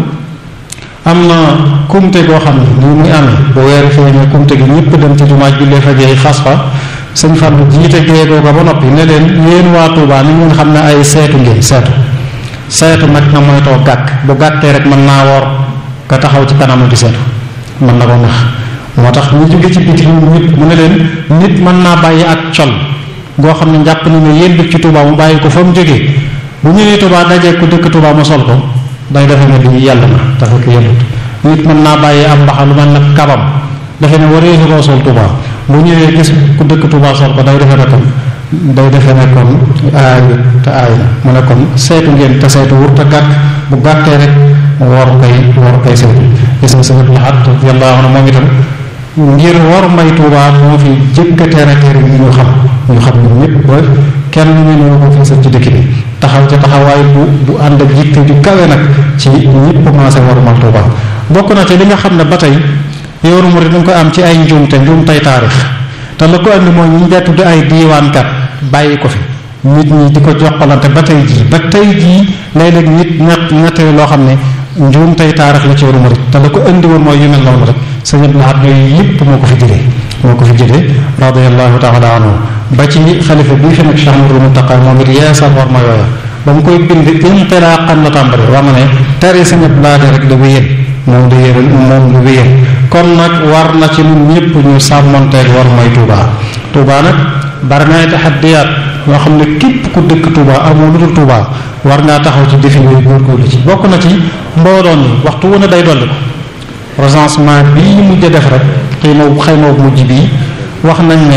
am na kumte goo xam ne nii muy amee bu weeru feeñee kumte gi ñëpp dem ci jumaa jullee fa jeey fas fa sëñ Fallou jiite géegoo ko ba noppi ne leen yéen waa Tuubaa ni ngeen xam ne ay seetu ngeen seetu seetu nag na moytoo gàkk bu gàttee rek mën naa woor ka taxaw ci kanam di seetu mën na ko nax moo tax ñu jóge ci biti ñëpp mu ne leen nit mën naa bàyyi ak col goo xam ne njàpp ni ne yéen ci Tuubaa mu bàyyi ko fa mu jógee bu ñëwee Tuubaa dajee ku dëkk Tuubaa mu sol ko day defe ne lii yàlla na te fekk yellut nit mën naa bàyyi am mbaxa lu mel nag kabam defe ne waree su koo sol Tuubaa bu ñëwee gis ku dëkk Tuubaa sol ko day defe ne kon day defe ne kon aay te aay na mu ne kon seetu ngeen te seetu wur te gàtt bu gàttee rek war koy war koy seetu gis nga sëñ Abdul Ahad radiyallahu anhu moom itam ngir war may Tuubaa moo fi jëkk a tere tere yi ñu xam ñu xam ñun ñëpp ba kenn ñu ne ko fi ci dëkk bi taxaw ca taxawaay bu bu ànd ak yitte ju kawe nag ci ñëpp commencé war mal Tuubaa bokk na ci li nga xam ne ba tey yoonu murid dañ ko am ci ay njuumte njuumtey taarix te la ko andi mooy ñi ñu tudd ay diiwaankat bàyyi ko fi nit ñi di ko joxalante ba tey jii ba tey jii léeg-léeg nit ñett ñettali loo xam ne njuum tey taarix la ci yoonu murid te la ko indi woon mooy yu mel noonu rek sëñ Abdou Lahad yooyu yëpp moo ko fi jëlee moo ko fi jëlee radiyallahu taala anhu ba ci xalifa bii fi nag Cheikh Mouhamadou Mountakha moom it yeesal war ma yooya ba mu koy bind intilaqan la tàmbali wax na ne tere sëñ Abdou Lahad rek da wéyal moom da yéral moom da wéyal kon nag war na ci ñun ñëpp ñu sàmmonteeg war mooy Touba Touba nag bari na ay taxaddiyaat yoo xam ne képp ku dëkk Touba amoo lu dul Touba war ngaa taxaw ci défi yooyu góorgóorlu ci bokk na ci mbooloon yi waxtu wu ne day dolli ko recensement bii ñu mujj def rek xëy na xëy na mujj bii wax nañ ne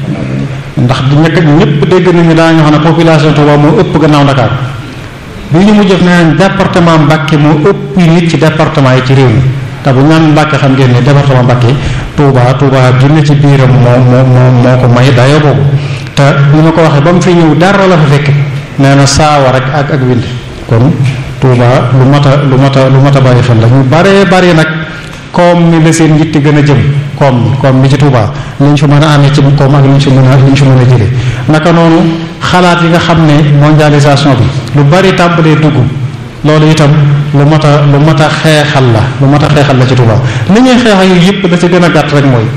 ndax di ñëkk ñëpp dégg nañu daañu xam ne population Touba moo ëpp gannaaw Dakar bii ñu mujj def nee nañ département Mbacké moo ëpp nit ci département yi ci réew mi te bu ñaan Mbacké xam ngeen ne département Mbacké Touba Touba junne ci biiram moo moo moo moo ko may dayoo boobu te ni ma ko waxee ba mu fi ñëw dara la fa fekk nee na saawa rek ak ak wind kon Touba lu mat a lu mat a lu mat a bàyyi xel la ñu baree bari nag koom mi la seen yitte gën a jëm koom mi koom mi ci Touba li ñu fi mën a amee ci koom ak li ñu fi mën a li ñu fi mën a jëlee naka noonu xalaat yi nga xam ne mondialisation bi lu bari tàmbalee dugg loolu itam lu mat a lu mat a xeexal la lu mat a xeexal la ci Touba li ñuy xeex yu yëpp da ci gën a gàtt rek mooy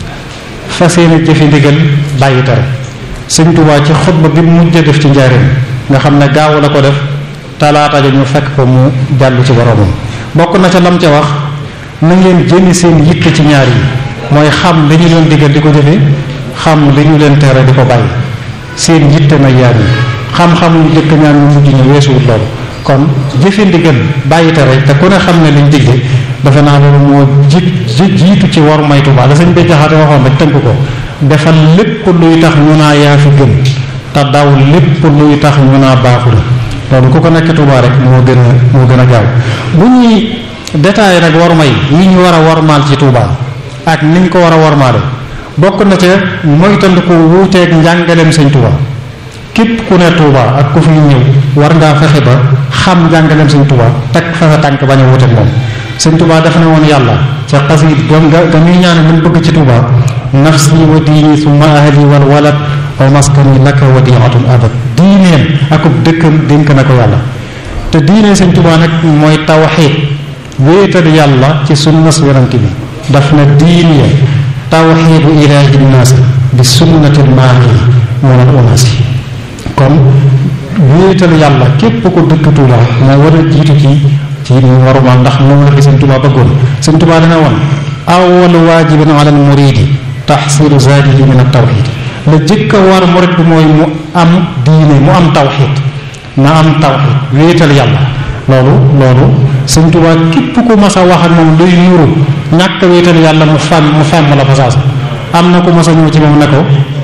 fas yéene jëfe ndigal bàyyi tere sëñ Touba ci xutba bi mu mujj def ci njaareem nga xam ne gaaw la ko def talaata ja ñu fekk ko mu jàllu ci boromam bokk na ca lam ca wax na ngeen jëmi seen yitte ci ñaar yi mooy xam li ñu leen digal di ko jëfe xam li ñu leen tere di ko bàyyi seen yitte na yaar yi xam-xam ñu jëkk ñaan ñu mujj ñu weesuwut loolu kon jëfe ndigal bàyyi tere te ku ne xam ne liñ digle dafa naa loolu moo ji jiitu ci war may Tuubaa la sëñ bi jaxate waxoon rek tënk ko defal lépp luy tax ñu naa yaa fi gën te daw lépp luy tax ñu naa baaxul loolu ku ko nekk Tuubaa rek moo gën a moo gën a gaaw bu ñuy détaillé nag war may yi ñu war a warmaal ci Tuubaa ak niñ ko war a warmaale bokk na ca moytandiku wuuteeg njàngaleem sëñ Tuubaa képp ku ne Tuubaa ak ku fi ñëw war ngaa fexe ba xam njàngaleem sëñ Tuubaa teg fa sa tànk bañ a wuuteeg moom sëñ Tuubaa dafa ne woon yàlla ca xasiid gam nga ga muy ñaane lu mu bëgg ci Tuubaa nafsi wa diini summa ahli wal walad wa maskani laka wadiatun abad diineem akub dëkkam dénk na ko yàlla te diine sëñ Tuubaa nag mooy tawxiid wéetal yàlla ci sunnas yonent bi daf na diine tawxiidu ilaahi nnaas bi sunnatil maahi munal unaasi kon wéetal yàlla képp ko dëkk Tuubaa moo war a jiitu ci ci ñu warumal ndax moom la fi sëñ Tuubaa bëggoon sëñ Tuubaa dana woon awwalu waajibin ala al muridi taxsilu zaadihi min at tawxiid la jëkk a war murid bi mooy mu am diine mu am tawxiid na am tawxiid wéetal yàlla loolu loolu sëñ Tuubaa képp ku mas a wax ak moom luy nuru ñàkk wéetal yàlla mu fàmm mu fàmm la fasaasa am na ku mas a ñëw ci moom ne ko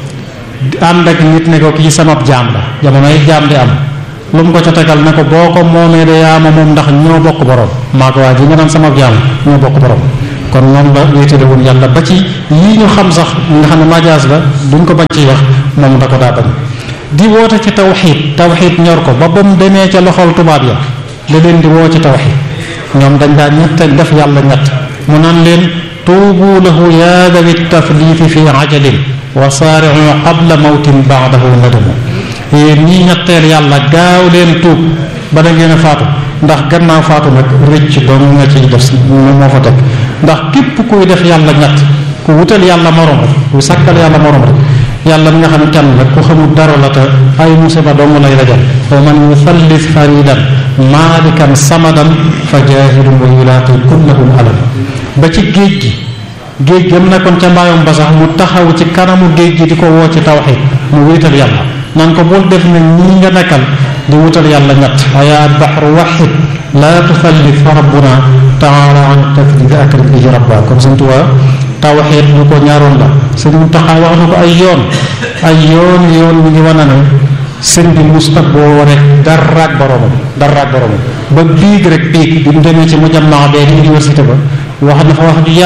ànd ak nit ne ko kii samab jaam la jamonoy jaam di am lu mu ko ca tegal ne ko boo ko moomee de yaa ma moom ndax ñoo bokk borom maa ko waa ji nga naan samab jaam ñoo bokk borom kon moom la wéetale woon yàlla ba ci yii ñu xam sax nga xam ne majaas la duñ ko bañ ciy wax moom da ko daa bañ di woote ci tawxiid tawxiid ñor ko ba ba mu demee ca loxol tubaab ya da leen di woo ci tawxiid ñoom dañ daa ñett def yàlla ñett mu naan leen tuubu lahu yaa dawi tafliifi fi ajalin wa saari'u qabla mawtin baadahu nadamu yéen ñii ñetteel yàlla gaaw leen tuub ba da ngeen a faatu ndax gannaaw faatu nag rëcc doon nga ciy def moo fa teg ndax képp kuy def yàlla ñett ku wutal yàlla morom rek ku sàkkal yàlla morom rek yàlla mi nga xam ne kenn la ku xamul dara la te ay musiba dong lay dajal wa man yusallis faridan maalikan samadan fa jaahilun wa yulaaqi kullahum alam ba ci géej gi géej gam nekkoon ca mbaayom ba sax mu taxaw ci kanamu géej gi di ko woo ci tawxiid mu wéetal yàlla naan ko bul def ne ñii nga nekkal di wutal yàlla ñett ayaa baxru waxid laa tufallit fa rabbuna taala an tafdid akrim bihi rabba kon sëñ Tuubaa tawxiid lu ko ñaaroon la sëñ Muntaxa wax na ko ay yoon ay yoon yoon mi ngi wane ne sëñ bi musta boo rek daraak boromam daraak boromam ba biig rek biig bi mu demee ci mujammaa bee di université ba wax na fa wax ju yaatu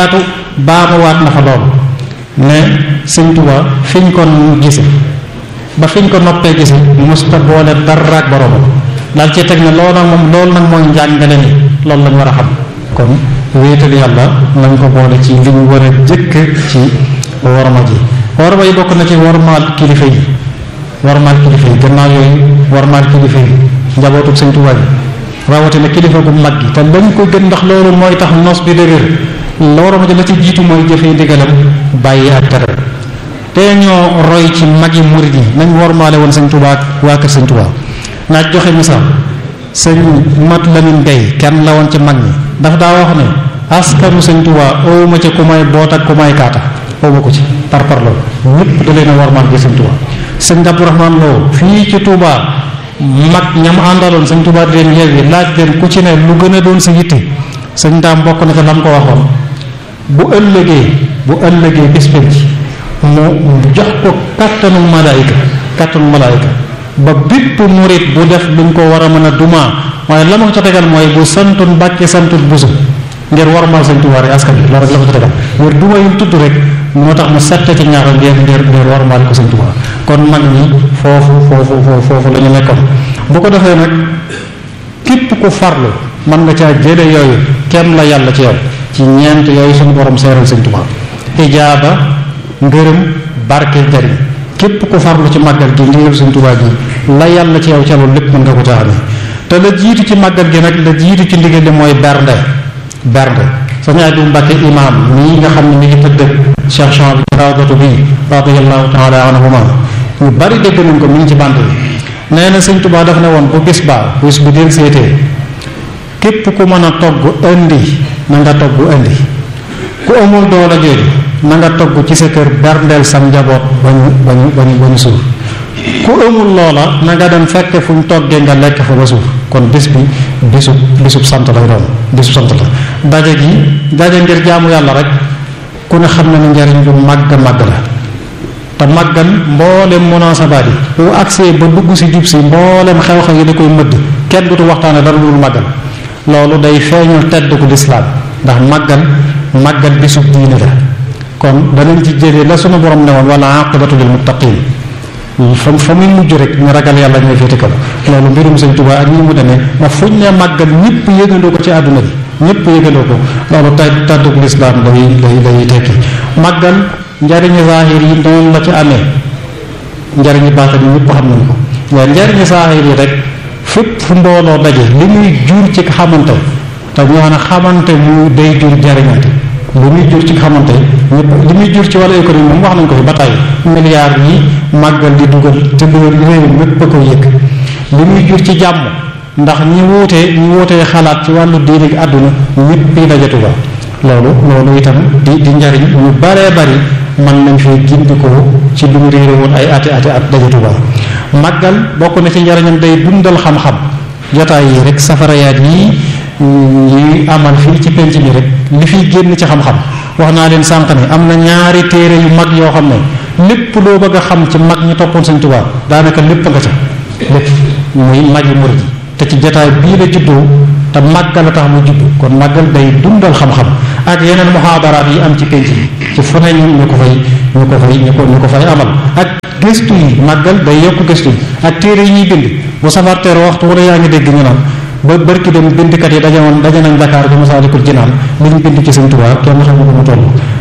baamuwaat na fa loolu ne sëñ Tuubaa fiñ ko gise ba fiñ ko noppee gise musta boole dara ak boroomam daal ci teg ne loolu nag moom loolu nag mooy njàngale ni loolu lañ war a xam kon wéetal yàlla nañ ko boole ci li ñu war a jëkk ci worma ji worma yi bokk na ci wormaal kilifa yi wormaal kilifa yi gannaaw yooyu wormaal kilifa yi njabootu sëñ Tuubaa yi rawatina kilifa gu mag gi te lañ ko gën ndax loolu mooy tax nos bi dëgër loolu ma la ci jiitu mooy jëfee ndigalam bàyyi ak tere te ñoo roy ci magi murid yi nañ wormaale woon sëñ Tuubaa ak waa kër sëñ Tuubaa naaj joxe misaal sëñ Mat Lamin Gay kenn la woon ci mag ñi dafa daa wax ne askanu sëñ Tuubaa owuma ca ku may boot ak ku may kaata owuma ko ci par par loolu ñëpp da leen a wormaal gi sëñ Tuubaa sëñ Abdourahmane Lo fii ci Tuubaa mag ñam àndaloon sëñ Tuubaa di leen yeewi laaj leen ku ci ne lu gën a doon sa yitte sëñ daam bokk na ca lam ko waxoon bu ëllëgee bu ëllëgee bés penc mu jox ko kattanu malaayika kattanu malaayika ba bépp murit bu def luñ ko war a mën a dumaa waaye la ma ko ca tegal mooy bu santun bàkke santun busu ngir warmal sëñ Tuubaa rek askan bi loolu rek la ko ca tegal ngir duma yum tudd rek moo tax mu sette ci ñaar ngir ngir ngir warmal ko sëñ Tuubaa kon mag ñi foofu foofu foofu foofu la ñu nekkoon bu ko defee nag képp ku farlu mën nga caa jële yooyu kenn la yàlla ci yow ci ñeent yooyu suñu borom seeral sëñ Tuubaa ijaaba ngërëm barke njariñ képp ku farlu ci màggal gi ndigal sëñ Tuubaa gi la yàlla ci yow ca loolu lépp mën nga ko caa amee te la jiitu ci màggal gi nag la jiitu ci ndigal li mooy bernde bernde sañ Abdou Mbàkke imaam mii nga xam ne mi ngi tëdd Cheikh Jean bi ci rawdatu bi radiyallahu taala anhuma ñu bari dégg nañ ko mi ngi ci bant bi nee na sëñ Tuubaa daf ne woon bu bis baa bis bu del seetee képp ku mën a togg indi na nga togg indi ku amul doole jooju na nga togg ci sa kër berndeel sam njaboot ba ñu ba ñu ba ñu ba ñu suur ku amul loola na nga dem fekk fu ñu toggee nga lekk fa ba suur kon bis bi bisub bisub sant lay doon bisub sant la daje gi daje ngir jaamu yàlla rek ku ne xam na ne njariñ lu màgg màgg la te màggal mboolem munaasabaat yi bu agsee ba dugg si jub si mboolem xew-xew yi da koy mëdd kenn dutu waxtaane dara lu màggal loolu day feeñal tedd ku lislaam ndax màggal màggal bisub diine la kon danañ ci jëlee la sunu borom ne woon wala aqibatu lil muttaqin fa fa muy mujj rek ñu ragal yàlla ñooy féete kaw loolu mbirum sëñ Tuubaa ak ñi mu demee ba fuñ ne màggal ñëpp yëgandoo ko ci àdduna bi ñëpp yëgandoo ko loolu tay tàddug lislaam lay lay lay tekki màggal njariñu zaahir yi noonu la ci amee njariñu baatin yi ñëpp xam nañ ko waaye njariñu zaahir yi rek fépp fu mbooloo daje li muy jur ci xamante te ñoo xam ne xamante mu day jur jariñante li muy jur ci xamante ñëpp li muy jur ci wàllu économie moom wax nañ ko fi ba tey milliards yi màggal di dugal te dugal réew mépp a ko yëg li muy jur ci jàmm ndax ñi wuutee ñi wuutee xalaat ci wàllu diine gi àdduna ñëpp yi dajatu ba loolu loolu itam di di njariñ ñu baree bari mën nañ fi gindikoo ci lu mu réere woon ay ati ati at dajatu ba màggal bokk na ci njariñam day dundal xam-xam jotaay yi rek safarayaat yi ñuy amal fii ci penc bi rek li fiy génn ci xam-xam wax naa leen sànq ne am na ñaari téere yu mag yoo xam ne lépp loo bëgg a xam ci mag ñi toppoon Sëñ Tuubaa daanaka lépp nga ca lépp muy mag yi murid te ci jotaay bii la juddoo te màggal a tax mu juddu kon màggal day dundal xam-xam ak yeneen muhaadaraat yi am ci penc bi ci fu ne ñu ko fay ñu ko fay ñu ko ñu ko fay amal ak gëstu yi màggal day yokk gëstu yi ak téere yi ñuy bind bu safar teer waxtu wala yaa ngi dégg ñu naan ba bërki dem bindkat yi daje woon daje nañ Dakar bi Masaalikul Jinaan li ñu bind ci Sëñ Tuubaa kenn xam ne ko mu toll